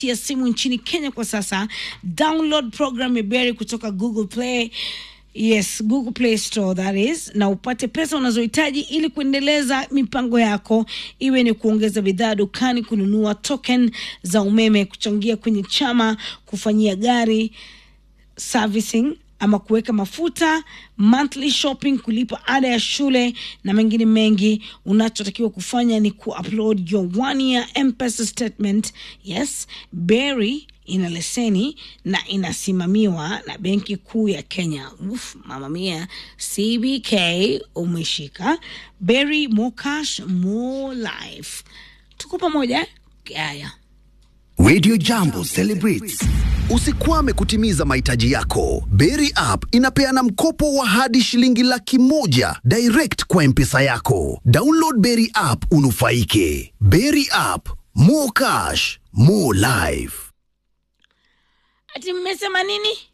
ya simu nchini Kenya kwa sasa. Download program ya Berry kutoka Google Play. Yes, Google Play Store that is, na upate pesa unazohitaji ili kuendeleza mipango yako, iwe ni kuongeza bidhaa dukani, kununua token za umeme, kuchangia kwenye chama, kufanyia gari servicing ama kuweka mafuta, monthly shopping, kulipa ada ya shule na mengine mengi. Unachotakiwa kufanya ni kuupload your one year M-Pesa statement. Yes, Berry ina leseni na inasimamiwa na Benki Kuu ya Kenya. Uf, mama mia, CBK umeshika. Berry, more cash, more life. Tuko pamoja? Haya. Radio Jambo celebrates. Usikwame kutimiza mahitaji yako. Berry app inapeana mkopo wa hadi shilingi laki moja direct kwa mpesa yako. Download Berry app unufaike. Berry app, more cash, more life. Ati mmesema nini?